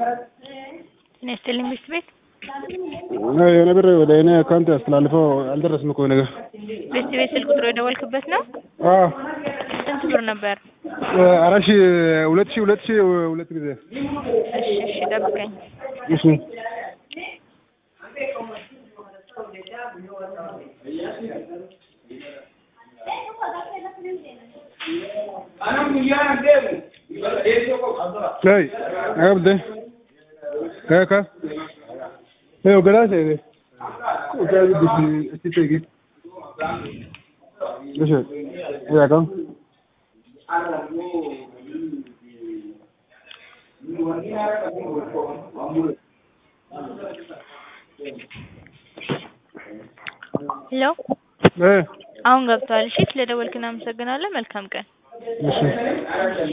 ጤና ይስጥልኝ ሚስት ቤት የሆነ ብር ወደ እኔ አካውንት አስተላልፈው አልደረስም እኮ ነገር ሚስት ቤት ስልክ ቁጥሩ የደወልክበት ነው? አዎ ስንት ብር ነበር? አራት ሺህ ሁለት ሺህ ሁለት ሺህ ሁለት ጊዜ እሺ እሺ ጠብቀኝ። እሺ Hey, agabde. Kaka. Hey, ogara se ne. Ogara bisi titegi. Eşe. Ya kan. ሄሎ Eh, አሁን ገብቷል። እሺ ስለደወልክ እናመሰግናለን። መልካም ቀን። እሺ